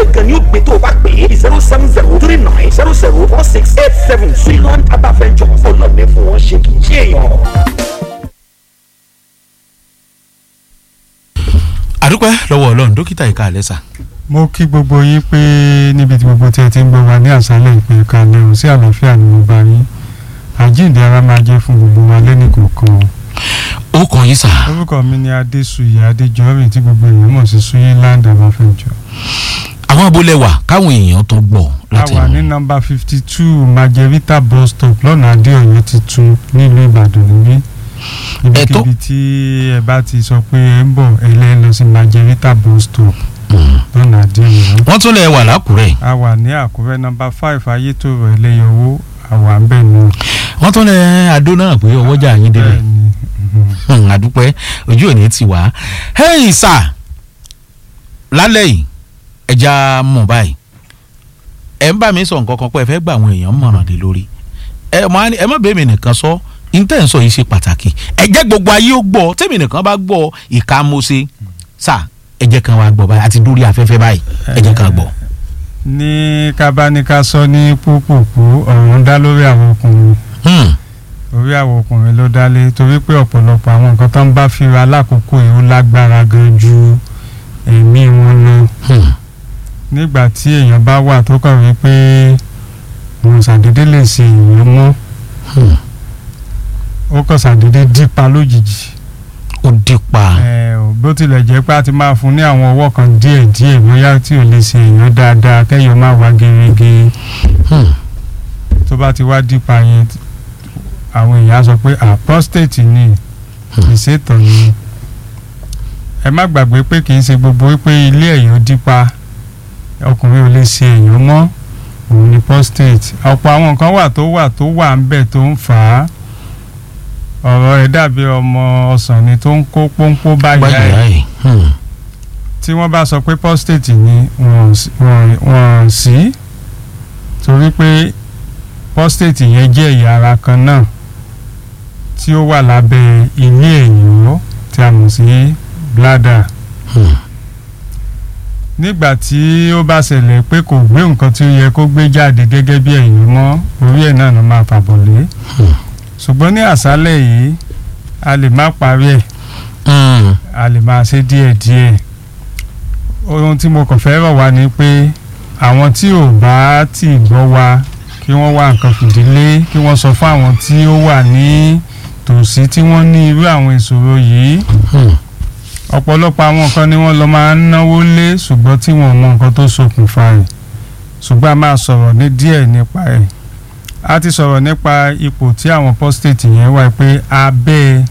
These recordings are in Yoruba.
gangan ni ó gbé tó o bá pè é zero seven zero three nine zero zero four six eight seven Suiland Herbal Ventures ọlọ́ọ̀ni fún wọn ṣe kì í ṣe èèyàn. àdúpẹ́ lọ́wọ́ ọlọ́run dókítà ìka àlẹ́sà. mo kí gbogbo yín pé níbi tí gbogbo tí ẹ ti ń gbọ́ wa ní àṣálẹ̀ ìpè kalẹ̀ ò sí àlàáfíà ni mo bá yín àjíǹde ara máa jẹ́ fún gbogbo wa lẹ́nì kọ̀ọ̀kan. ó kàn yín sà. orúkọ mi ni adéṣuyè adéjọ́rìn tí gbogbo èèyàn mọ̀ sí Suiland Herbal Ventures. àwọn abúlé wà káwọn èèyàn tó gbọ́ a láti wà ní nọ́mbà fifty two Margherita bus stop lọ́nà adéọ̀yọ́ tuntun nílùú ìbàdàn níbí Ẹ̀tọ́- ibikíbi tí ẹ bá ti sọ pé ẹ ń bọ̀ ẹ lẹ́ lọ sí Margherita bus stop Mm. lọ́nà adéọ̀yọ́. wọ́n tún lè wà lákùrẹ́ a wà ní àkúrẹ́ nọ́mbà five ayétòrò ẹlẹ́yọwó àwa ń bẹ̀ nù. wọ́n tún lè adó náà pé ọwọ́jà yín débẹ̀ Bẹ́ẹ̀ni, mhm. Hmm, àdúpẹ́ ojú òní ti wá hey sà lálẹ́ yìí ẹja mọ̀ báyìí ẹ ń bá mi sọ nǹkan kan pé ẹ fẹ́ gba àwọn èèyàn mọ̀ràn lé lórí ẹ mọ̀ á ní- ẹ má bẹ́ẹ̀ mi nìkan sọ intẹ́ ń sọ yìí ṣe pàtàkì ẹ jẹ́ gbogbo ayé ó gbọ́ tẹ́mi nìkan bá gbọ́ ìka mo ṣe sà ẹ jẹ́ kan wá gbọ́ báyìí àti dórí afẹ́fẹ́ báyìí ẹ jẹ́ kan gbọ́. ní kábáníká sọ ní púpùpù ọ̀rọ̀ ń dá lórí àwọn ọkùnrin Hmm, orí àwọn ọkùnrin ló dálé torí pé ọ̀pọ̀lọpọ̀ àwọn nǹkan tó ń bá fira lákòókò yìí ó lágbára gan ju ẹ̀mí wọn lọ hmm, nígbà tí èèyàn bá wà tó kàn wí pé òun ṣàdédé lè ṣe èèyàn mọ́ hmm. ó kàn ṣàdédé dípa lójijì ó dípa ẹ ò bó tilẹ̀ jẹ́ pé a ti máa fún ní àwọn ọwọ́ kan díẹ̀ díẹ̀ bóyá tí ò lè ṣe èèyàn dáadáa kẹ́yọ̀ máa wá gerege Hmm, tó bá ti wá dípa yẹn àwọn èèyàn á sọ pé à prostate ni ìṣètò ni ẹ má gbàgbé pé kì í ṣe gbogbo wípé ilé ẹ̀yọ́ dípa ọkùnrin ò lè ṣe èèyàn mọ́ òun ni prostate ọ̀pọ̀ àwọn nǹkan wà tó wà tó wà ń bẹ̀ tó ń fà á ọ̀rọ̀ ẹ̀ dàbí ọmọ ọsàn ni tó ń kó pọ́npọ́ báyà gbàgbé ẹ̀ ayé Hmm, tí wọ́n bá sọ pé prostate ni wọ́n s- wọ́n wọ́n sí torí pé prostate yẹn jẹ́ ẹ̀yà ara kan náà tí ó wà lábẹ́ ilé ẹ̀yọ́ tí a mọ̀ sí bladder hmm, nígbà tí ó bá ṣẹlẹ̀ pé kò gbé nǹkan tí ó yẹ kó gbé jáde gẹ́gẹ́ bí ẹ̀yọ́ mọ́ orí ẹ̀ náà ló máa fàbọ̀ lé hmm, ṣùgbọ́n ní àṣálẹ̀ yìí a lè má parí ẹ̀ hmm. a lè máa ṣe díẹ̀díẹ̀ ohun tí mo kàn fẹ́ rọ̀ wá ni pé àwọn tí ò bá tí ì gbọ́ wa kí wọ́n wá nǹkan fìdílé kí wọ́n sọ fún àwọn tí ó wà ní tòsí tí wọ́n ní irú àwọn ìṣòro yìí Hmm. ọ̀pọ̀lọpọ̀ àwọn nǹkan ni wọ́n lọ máa ń náwó lé ṣùgbọ́n tí wọ́n mọ nǹkan tó ṣokùnfà rẹ̀ ṣùgbọ́n a máa sọ̀rọ̀ ní díẹ̀ nípa ẹ̀ a ti sọ̀rọ̀ nípa ipò tí àwọn prostate yẹn wà pé abẹ́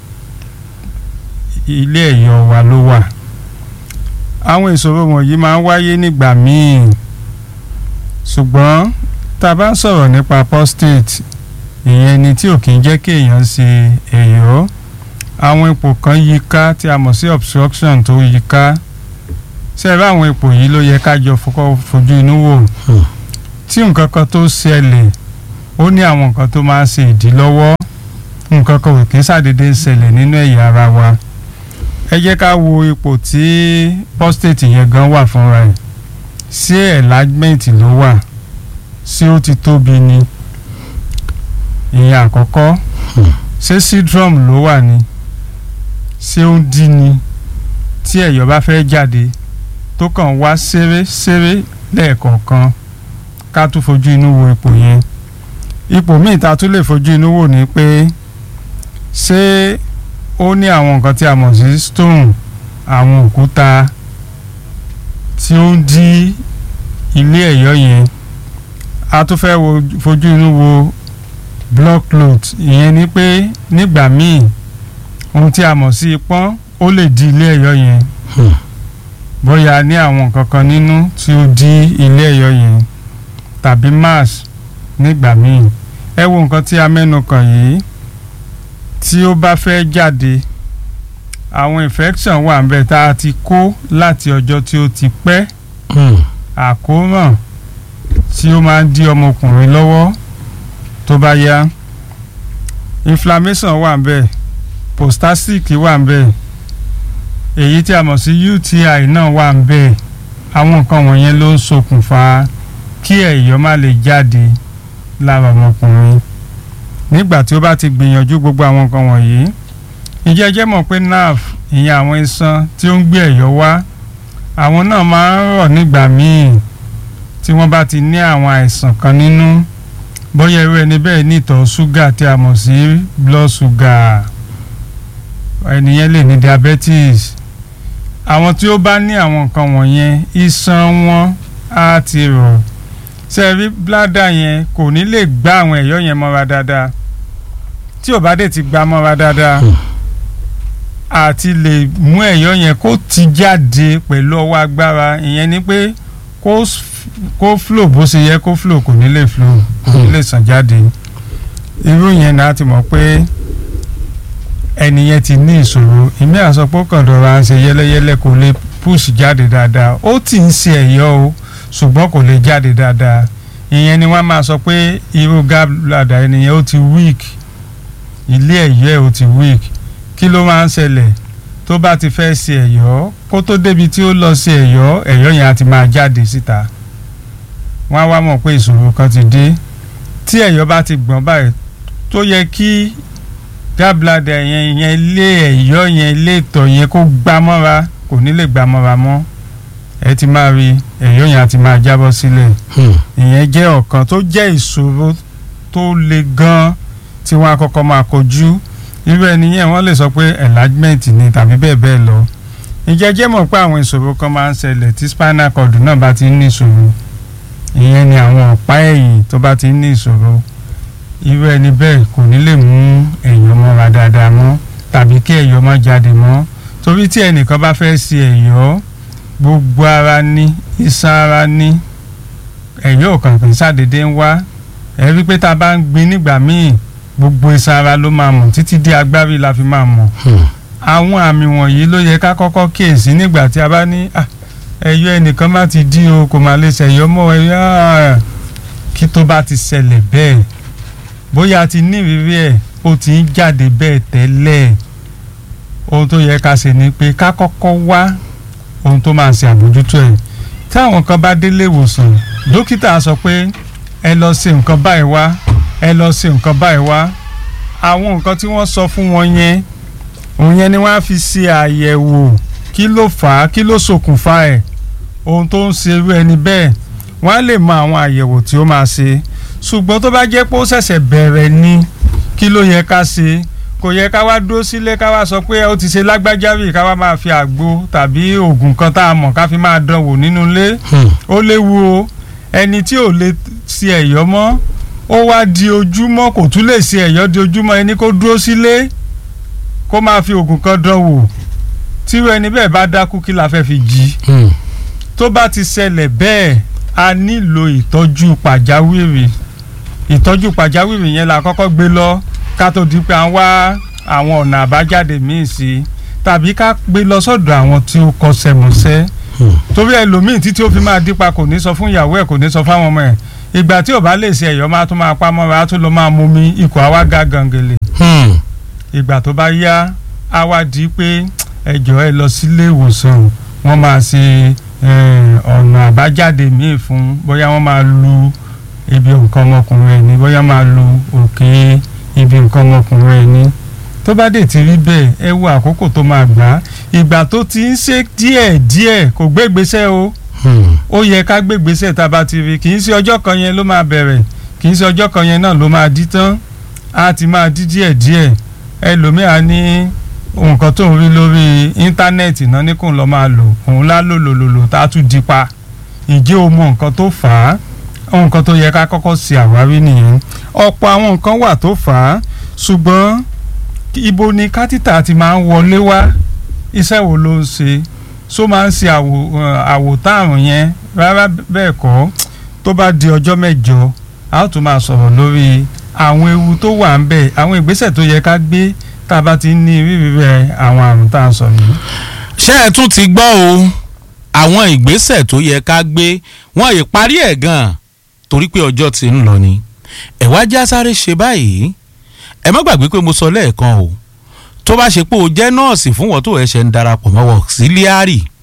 ilé ẹ̀yọ̀ wa ló wà àwọn ìṣòro wọ̀nyí máa ń wáyé nígbà míì ṣùgbọ́n tá a bá ń sọ̀rọ̀ nípa prostate ìyẹn ni tí ò kì í jẹ́ kí èèyàn ṣe ẹ̀yọ́ àwọn ipò kan yí ká tí a mọ̀ sí obstruction tó yí ká ṣẹ́ẹ̀rẹ́ àwọn ipò yìí ló yẹ ká jọ fọkọ́ fojú inú wò Hmm. tí nǹkan kan tó ṣẹlẹ̀ ó ní àwọn nǹkan tó máa ń ṣe ìdílọ́wọ́ nǹkan kan ò kí ń ṣàdédé ń ṣẹlẹ̀ nínú ẹ̀yà ara wa ẹ jẹ́ ká wo ipò tí prostate yẹn gan wà fúnra ẹ̀ ṣé enlargement ló wà ṣé ó ti tóbi ni ìyẹn àkọ́kọ́ Hmm. ṣé syndrome ló wà ni ṣé ó ń dí ni tí ẹ̀yọ̀ bá fẹ́ jáde tó kàn wá ṣeré ṣeré lẹ́ẹ̀kọ̀ọ̀kan ká tún fojú inú wo ipò yẹn ipò míì ta tún lè fojú inú wò ni pé ṣé ó ní àwọn nǹkan tí a mọ̀ sí stone àwọn òkúta tí ó ń dí ilé ẹ̀yọ̀ yẹn a tún fẹ́ wo fojú inú wo blood clot ìyẹn ni pé nígbà míì ohun tí a mọ̀ sí ipọ́n ó lè di ilé ẹ̀yọ̀ yẹn Hmm. bóyá ní àwọn nǹkan kan nínú tí ó di ilé ẹ̀yọ̀ yẹn tàbí mass nígbà míì ẹ wo nǹkan tí a mẹ́nu kàn yìí tí ó bá fẹ́ jáde àwọn infection wà ń bẹ tá a ti kó láti ọjọ́ tí ó ti pẹ́ Hmm. àkóràn tí ó máa ń dí ọmọkùnrin lọ́wọ́ tó bá yá inflammation wà ń bẹ prostatic wà ń bẹ èyí tí a mọ̀ sí UTI náà wà ń bẹ àwọn nǹkan wọ̀nyẹn ló ń ṣokùnfà kí ẹ̀yọ́ má lè jáde lára ọmọkùnrin nígbà tí ó bá ti gbìyànjú gbogbo àwọn nǹkan wọ̀nyí ǹjẹ́ ẹ jẹ́ mọ̀ pé nerve ìyẹn àwọn iṣan tí ó ń gbé ẹ̀yọ́ wá àwọn náà máa ń rọ̀ nígbà míì tí wọ́n bá ti ní àwọn àìsàn kan nínú bóyá irú ẹni bẹ́ẹ̀ ní ìtọ̀ ṣúgà tí a mọ̀ sí blood sugar ẹnìyẹn lè ní diabetes àwọn tí ó bá ní àwọn nǹkan wọ̀nyẹn iṣan wọn á ti rọ̀ sẹ́ẹ̀rí bládà yẹn kò ní lè gbá àwọn ẹ̀yọ́ yẹn mọ́ra dáadáa tí ò bá dé ti gbá mọ́ra dáadáa àti lè mú ẹ̀yọ́ yẹn kó ti jáde pẹ̀lú ọwọ́ agbára ìyẹn ni pé kó s- kó flow bó ṣe yẹ kó flow kò ní lè flow kò ní lè sàn jáde irú yẹn náà ti mọ̀ pé ẹni yẹn ti ní ìṣòro ìmí àsọpọ̀ kàn dọ̀ra ń ṣe yẹ́lẹ́yẹ́lẹ́ kò lè push jáde dáadáa ó ti ń ṣe ẹ̀yọ́ o ṣùgbọ́n kò lè jáde dáadáa ìyẹn ni wọ́n máa sọ pé irú gallbladder ẹni yẹn ó ti weak ilé ẹ̀yọ́ ẹ̀ ó ti weak kí ló máa ń ṣẹlẹ̀ tó bá ti fẹ́ ṣe ẹ̀yọ́ kó tó débi tí ó lọ ṣe ẹ̀yọ́ ẹ̀yọ́ yẹn á ti máa jáde síta wọ́n á wá mọ̀ pé ìṣòro kan ti dé tí ẹ̀yọ́ bá ti gbọ̀n báyìí tó yẹ kí gallbladder yẹn yẹn ilé ẹ̀yọ́ yẹn ilé ìtọ̀ yẹn kó gbá mọ́ra kò ní lè gbá mọ́ra mọ́ ẹ ti máa rí ẹ̀yọ́ yẹn á ti máa jábọ́ sílẹ̀ ìyẹn jẹ́ ọ̀kan tó jẹ́ ìṣòro tó le gan tí wọ́n á kọ́kọ́ máa kojú irú ẹni yẹn wọ́n lè sọ pé enlargement ni tàbí bẹ́ẹ̀ bẹ́ẹ̀ lọ ìjẹ́ jẹ́ mọ̀ pé àwọn ìṣòro kan máa ń ṣẹlẹ̀ tí spinal cord náà bá ti ń ní ìṣòro ìyẹn ni àwọn ọ̀pá ẹ̀yìn tó bá ti ń ní ìṣòro irú ẹni bẹ́ẹ̀ kò ní lè mú ẹ̀yọ́ mọ́ra dáadáa mọ́ tàbí kí ẹ̀yọ́ má jáde mọ́ torí tí ẹnìkan bá fẹ́ ṣe ẹ̀yọ́ gbogbo ara ní iṣan ara ní ẹ̀yọ́ kan kì í ṣàdédé ń wá ẹ rí pé tá a bá ń gbin nígbà míì gbogbo iṣan ara ló máa mọ̀ títí dé agbárí la fi máa mọ̀ àwọn àmì wọ̀nyí ló yẹ ká kọ́kọ́ kíyèsí nígbà tí a bá ní "Ah, ẹ̀yọ́ ẹnìkan má ti dí o kò má lè ṣẹ̀yọ́ mọ́ ẹ̀yọ́ ah." kí tó bá ti ṣẹlẹ̀ bẹ́ẹ̀ bóyá a ti ní ìrírí ẹ̀ ó ti ń jáde bẹ́ẹ̀ tẹ́lẹ̀ ohun tó yẹ ká ṣe ni pé ká kọ́kọ́ wá ohun tó máa ṣe àbójútó ẹ̀ tí àwọn kan bá délé ìwòsàn dókítà sọ pé ẹ lọ ṣe nǹkan báyìí wá ẹ lọ ṣe nǹkan báyìí wá àwọn nǹkan tí wọ́n sọ fún wọn yẹn òun yẹn ni wọ́n á fi ṣe àyẹ̀wò kí ló fà á kí ló ṣokùnfà ẹ̀ ohun tó ń ṣe irú ẹni bẹ́ẹ̀ wọ́n á lè mọ àwọn àyẹ̀wò tí ó máa ṣe ṣùgbọ́n tó bá jẹ́ pé ó ṣẹ̀ṣẹ̀ bẹ̀rẹ̀ ni kí ló yẹ ká ṣe kò yẹ ká wá dúró sílé ká wá sọ pé ó ti ṣe lágbájá rí ká wá máa fi àgbo tàbí oògùn kan tá a mọ̀ ká fi máa dánwò nínú ilé ó léwu o ẹni tí ò lè ṣe ẹ̀yọ́ mọ́ ó wá di ojúmọ́ kò tún lè ṣe ẹ̀yọ́ di ojúmọ́ ẹni kó dúró sílé kó máa fi oògùn kan dánwò tírú ẹni bẹ́ẹ̀ bá dákú kí la fẹ́ fi jí tó bá ti ṣẹlẹ̀ bẹ́ẹ̀ a nílò ìtọ́jú pàjáwìrì ìtọ́jú pàjáwìrì yẹn la kọ́kọ́ gbé lọ ká tó di pé à ń wá àwọn ọ̀nà àbájáde míì sí tàbí ká gbé lọ sọ́dọ̀ àwọn tí ó kọsẹ̀ mọ̀sẹ́ torí ẹlòmíì títí ó fi máa dípa kò ní sọ fún ìyàwó ẹ̀ kò ní sọ fáwọn ọmọ ẹ̀ ìgbà tí ò bá lè ṣe ẹ̀yọ́ máa tún máa pa mọ́ra á tún lọ máa mumi ikọ̀ àwa ga gàngèlè ìgbà tó bá yá á wá di pé ẹjọ́ ẹ lọ sílé ìwòsàn wọ́n máa ṣe eh, ọ̀nà àbájáde míì fún bóyá wọ́n máa lu ibi nǹkan ọmọkùnrin ẹ̀ ní bóyá máa lu òkè ibi nǹkan ọmọkùnrin ẹ̀ ní tó bá dé ti rí bẹ́ẹ̀ ẹ wo àkókò tó máa gbà á ìgbà tó ti ń ṣe díẹ̀ díẹ̀ kò gbé ìgbésẹ̀ o ó yẹ ká gbé ìgbésẹ̀ tá a bá ti rí kì í ṣe ọjọ́ kan yẹn ló máa bẹ̀rẹ̀ kì í ṣe ọjọ́ kan yẹn náà ló máa dí tán á ti máa dí díẹ̀ díẹ̀ ẹlòmíà ní nǹkan tó ń rí lórí íńtánẹ́ẹ̀tì náà ní kò ń lọ máa lò òun lá lò lò lò lò tá a tún di pa ìjẹ́ o mọ nǹkan tó fà á nǹkan tó yẹ ká kọ́kọ́ ṣe àwárí nìyẹn ọ̀pọ̀ àwọn nǹkan wà tó fà á ṣùgbọ́n ibo ni kátìtà ti máa ń wọlé wá iṣẹ́ wo ló ń ṣe ṣó máa ń ṣe àwò àwòtárùn yẹn rárá bẹ́ẹ̀ kọ́ tó bá di ọjọ́ mẹ́jọ a ó tún máa sọ̀rọ̀ lórí àwọn ewu tó wà ń bẹ̀ àwọn ìgbésẹ̀ tó yẹ ká gbé tá a bá ti ní rírí rẹ àwọn àrùn tá a sọ yìí. ṣé ẹ tún ti gbọ́ o àwọn ìgbésẹ̀ tó yẹ ká gbé wọn ì parí ẹ̀ gan-an torí pé ọjọ́ ti ń lọ ni ẹ wá já sáré ṣe báyìí ẹ má gbàgbé pé mo sọ lẹ́ẹ̀kan o tó bá ṣe pé o jẹ́ nọ́ọ̀sì fún wọn tó ẹ̀ṣẹ̀ ń darapọ̀ mọ́ auxiliary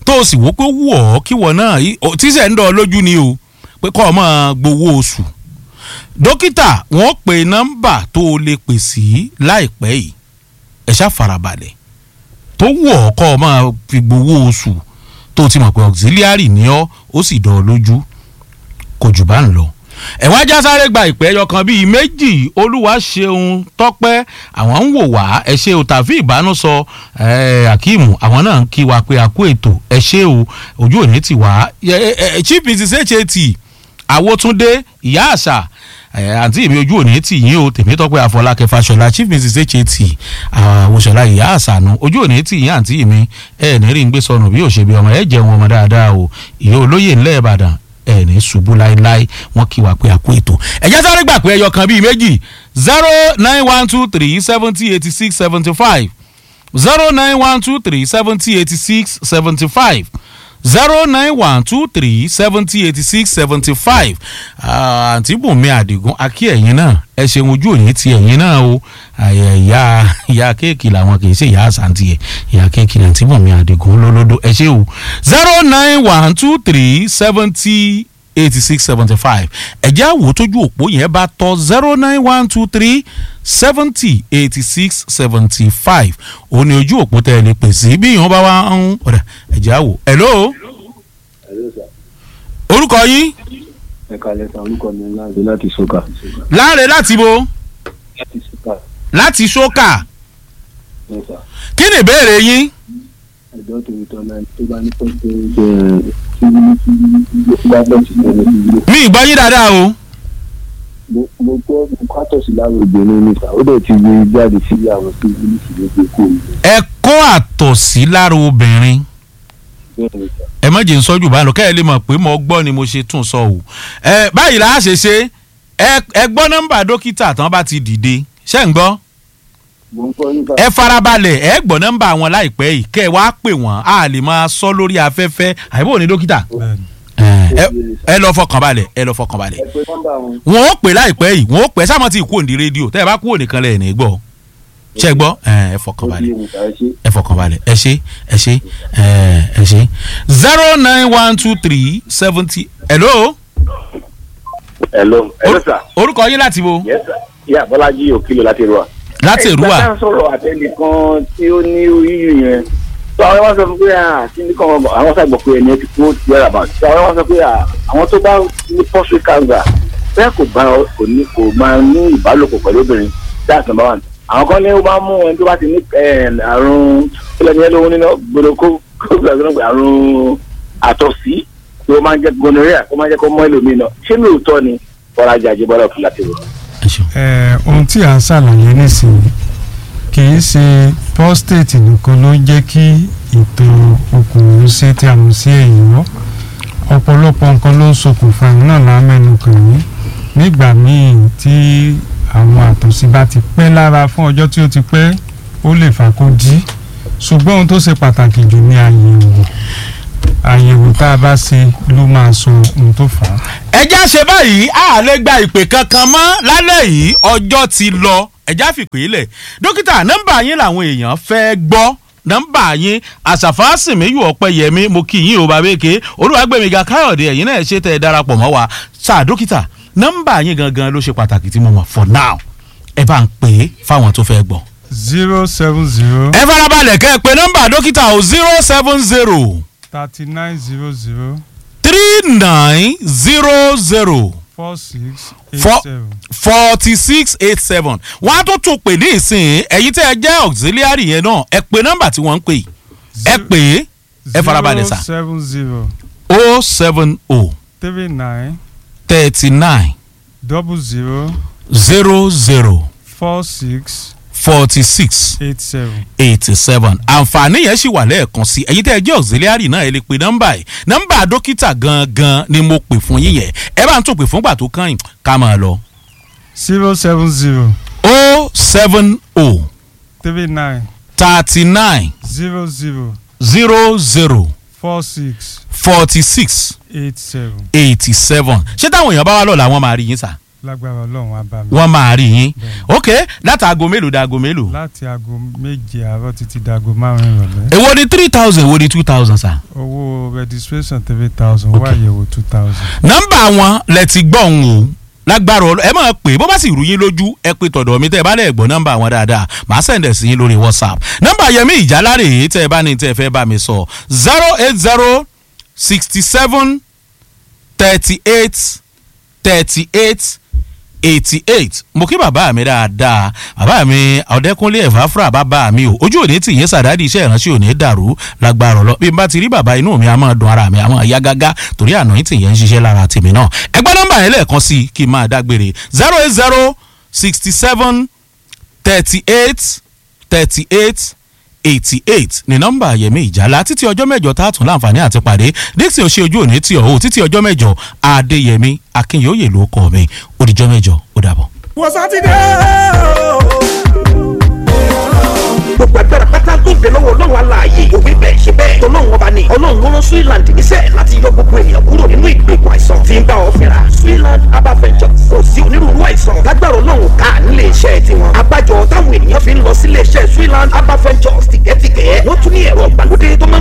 tó o sì wò pé wù ọ́ kí wọ́n náà yí- o- tíṣẹ̀ ń dọ̀ ọ́ lójú ni o pé kọ́ ọ máa gbowó oṣù dókítà wọ́n pe nọ́mbà tó o lè pè sí láìpẹ́ yìí ẹ ṣá farabalẹ̀ tó wù ọ́ kọ́ ọ máa fi gbowó oṣù tó o ti mọ̀ pé auxiliary ni ọ́ ó sì dọ̀ ọ́ lójú kò jù bá ń lọ ẹ̀wọ́n ajá sáré gba ìpẹ́ ẹyọ kan bíi méjì olúwa ṣeun tọ́pẹ́ àwọn ń wò wá ẹ ṣe o tàfi ìbánusọ ẹ akeem àwọn náà ń kí wa pé a kú ètò ẹ ṣe o ojú òní ti wá ẹ, ẹ, ẹ, chief mrs hat àwòtúndé ìyá àṣà ẹ, àǹtí mi ojú òní tì yín o tèmítọ́pẹ́ àfọlákẹ́ fàṣọlá chief mrs hat àwòṣọlá ìyá àṣà nu ojú òní tì yín àǹtí mi ẹ ní rí ń gbé sọnù bí òṣèbí ọmọ ẹ jẹun ọmọ dáadáa o ìyá olóyè ńlẹ̀ ìbàdàn ẹ ní ṣubú láéláé wọn kí wa pé a kú ètò ẹ̀jẹ̀ sáré gbà pé ẹyọ kan bíi méjì zero nine one two three seventy eighty six seventy five zero nine one two three seventy eighty six seventy five zero nine one two three seventy eighty six seventy five àǹtí bùnmi àdìgún akí ẹ̀yin náà ẹ ṣeun ojú òní ti ẹ̀yin náà o àyẹ̀ ìyá ìyá kéèkì làwọn kì í ṣe ìyá àṣàǹtì ẹ̀ ìyá kéèkì ní àǹtí bùnmi àdìgún lólódó ẹ ṣe o zero nine one two three seventy eighty six seventy five ẹ̀jẹ̀ àwò tójú òpó yẹn bá tọ́ zero nine one two three seventy eighty six seventy five òun ni ojú òpó tẹ́ ẹ lè pè sí bí ìyẹn bá wá ń ọ̀dà ẹ̀jẹ̀ àwò hello orúkọ yín ẹ̀ka lẹ́ta orúkọ mi láti láti sọ́kà. láre láti bo láti sọ́kà láti ṣókà lẹ́ta kí ni ìbéèrè yín ẹ̀dọ́ torí tọ́lá tó bá ní pẹ́ẹ́pẹ́ ẹ̀ tí bá bẹ́ẹ̀ sí ẹni tí ilé. mi ì gbọ́ yín dáadáa o mo mo gbọ́ mo kátọ̀ sí láwọn obìnrin níta ó dẹ̀ ti gbé jáde sí àwọn tí ilé sì lè gbé kó mi. ẹ kó àtọ̀sí lára obìnrin bẹ́ẹ̀ ni sà ẹ má jẹ́ ń sọ́jú báyìí lọ kẹ́ ẹ lè mọ̀ pé mo gbọ́ ni mo ṣe tún sọ o ẹ báyìí là á ṣe ṣe ẹ ẹ gbọ́ nọ́mbà dókítà tán bá ti dìde ṣé ń gbọ́ mo ń gbọ́ nípa ẹ farabalẹ̀ ẹ gbọ́ nọ́mbà wọn láìpẹ́ yìí kẹ́ ẹ wá pè wọ́n a lè máa sọ lórí afẹ́fẹ́ àyẹ̀wò ní dókítà bẹ́ẹ̀ni ẹ ẹ lọ fọkàn balẹ̀ ẹ lọ fọkàn balẹ̀ ẹ pé nọ́mbà wọn wọn ó pè láìpẹ́ yìí wọn ó pè sáà mọ́ ti kú òǹdí rédíò tẹ́ ẹ bá kú òǹdí kan lẹ̀ ní gbọ́ ṣé ẹ gbọ́ ẹ ẹ fọkàn ó di balẹ̀ ewu tàà ṣe ẹ fọkàn balẹ̀ ẹ ṣe ẹ ṣe ẹ ẹ ṣe zero nine one two three seventy hello hello hello sir orúkọ yín láti bo yes sir yà bọ́lájí òkìlò láti rúwa. láti èrúwà ìgbà tá à ń sọ̀rọ̀ àtẹnìkan tí ó ní yíyù yẹn tó àwọn wá sọ fún pé à kí ní kàn àwọn sàgbọ̀ pé ẹni ẹ ti kú wẹ́rà bá tó àwọn wá sọ pé à àwọn tó bá ní pọ́sù cancer bẹ́ẹ̀ kò bá kò ní kò máa ní ìbálòpọ̀ pẹ̀lú obìnrin that's number one àwọn kan ní ó bá mú ẹni tó bá ti ní eh, àrùn kílẹ̀ ní ẹlòmíràn nínú gbọdọ̀ kó kó gbàgbọ́ àrùn àtọ̀sí tó máa ń jẹ́ gonorrhea tó máa ń jẹ́ kó mọ́ ẹlòmíràn náà ṣé lóòótọ́ ni bọ́lájí àjẹbọ́lá òkè láti rúwa. ẹ ṣeun ẹ ohun tí à ń ṣàlàyé nísìnyí kì í ṣe prostate nìkan ló ń jẹ́ kí ètò okùnrin ṣe tí a mọ̀ sí èyíwọ́ ọ̀pọ̀lọpọ̀ nǹkan ló ń ṣokùnfà ìrìn náà lámẹ́nu kàn yín nígbà míì tí àwọn àtọ̀sí bá ti pẹ́ lára fún ọjọ́ tí ó ti pẹ́ ó lè fà kó jí ṣùgbọ́n ohun tó ṣe pàtàkì jù ní àyẹ̀wò àyẹ̀wò tá a bá ṣe ló máa sọ ohun tó fà á. ẹjá ṣe báyìí a lè gba ìpè kankan mọ́ lálẹ́ yìí ọjọ́ ti lọ ẹjá fìpè lẹ̀ dókítà nọ́mbà yín làwọn èèyàn fẹ́ gbọ́ nọ́mbà yín àṣàfà sìnmíyù ọ̀pẹ̀yẹmí mo kí yín o bàbéèké olúwàgbẹ̀míga káyọ̀dé ẹ̀yin náà ṣe tẹ̀ ẹ darapọ̀ mọ́ wa sáà dókítà nọ́mbà yín gangan ló ṣe pàtàkì tí mo mọ̀ for now ẹ bá ń pè é fáwọn tó fẹ́ gbọ́. zero seven zero ẹ farabalẹ̀ kẹ́ ẹ pé nọ́mbà dókítà o zero seven zero thirty nine zero zero three nine zero zero four six eight Four- seven. forty six eight seven wọ́n á tún tún pè ní ìsìn ẹ̀yin tẹ́ ẹ jẹ́ auxiliary yẹn náà ẹ pè nọ́mbà tí wọ́n ń pè ẹ pè é ẹ farabalẹ̀ sà zero seven zero o seven o three nine thirty nine double zero zero zero four six forty six eight seven. eighty seven àǹfààní yẹn sì wà lẹ́ẹ̀kan sí ẹ̀yin tẹ́ ẹ jẹ́ auxiliary náà ẹ lè pe nọ́mbà yìí nọ́mbà dókítà gangan ni mo pè fún yín yẹn ẹ bá ń tún pè fúngbà tó kàn yín ká máa lọ zero seven zero o seven o three nine thirty nine zero zero zero zero four six forty six eight seven. eighty seven ṣé táwọn èèyàn bá wá lọ́la wọn máa rí yín sà lágbára ọlọ́run á bá mi. wọ́n máa rí yín Bẹ́ẹ̀ni. ok láti aago mélòó da aago mélòó láti aago méje àárọ̀ títí dago márùn-ún ìrọ̀lẹ́. èwo ni three thousand èwo ni two thousand sa. owó registration three thousand Ok. wá àyẹ̀wò two thousand. nọ́mbà wọn lẹ ti gbọ́ òun o lágbára ọlọ ẹ máa pè bó bá sì rú yín lójú ẹ pé tọ̀dọ̀ mi tẹ́ ẹ bá lẹ̀ gbọ́ nọ́mbà wọn dáadáa màá sẹ̀ǹdẹ̀ sí yín lórí whatsapp nọ́mbà yẹmí ìjálárè yìí tẹ́ ẹ bá ní tẹ́ ẹ fẹ́ bá mi sọ zero eight zero sixty seven thirty eight thirty eight eighty eight mo kí bàbá mi dáadáa bàbá mi ọ̀dẹ́kúnlé ẹ̀fáfúrà bàbá mi o ojú òní tì yín sàdádì iṣẹ́ ìránṣẹ́ òní dàrú lágbára ọlọ bí n bá ti rí bàbá inú mi a máa dùn ara mi a máa yá gágá torí àná yín tì yẹn ń ṣiṣẹ́ lára tèmi náà ẹgbẹ́ nọ́mbà yẹn lẹ́ẹ̀kan sí i kí n máa dágbére zero eight zero sixty seven thirty eight thirty eight eighty eight ní nọ́mbà yẹmí ìjálá títí ọjọ́ mẹ́jọ tá a tún láǹfààní àti pàdé dixon ṣe ojú òní tí ọ̀hún títí ọjọ́ mẹ́jọ adéyẹmí akínyòóyè ló kọ́ mi òdìjọ́ mẹ́jọ ó dàbọ̀. wọ́n sátidé gbogbo agbára pátá tó ń bẹ lọ́wọ́ ọlọ́run aláàyè òwe bẹ́ẹ̀ ṣe bẹ́ẹ̀ tọ́lọ́run ọba ni ọlọ́run ló rán Switzerland níṣẹ́ láti yọ gbogbo ènìyàn kúrò nínú ìgbèkùn àìsàn tí ń bá ọ fínra Switzerland herbal ventures kò sí onírúurú àìsàn lágbára ọlọ́run ká nílé iṣẹ́ tiwọn abájọ táwọn ènìyàn fi ń lọ sílé iṣẹ́ Switzerland herbal ventures tìgẹ́tìgẹ́ wọ́n tún ní ẹ̀rọ ìgbàlódé tó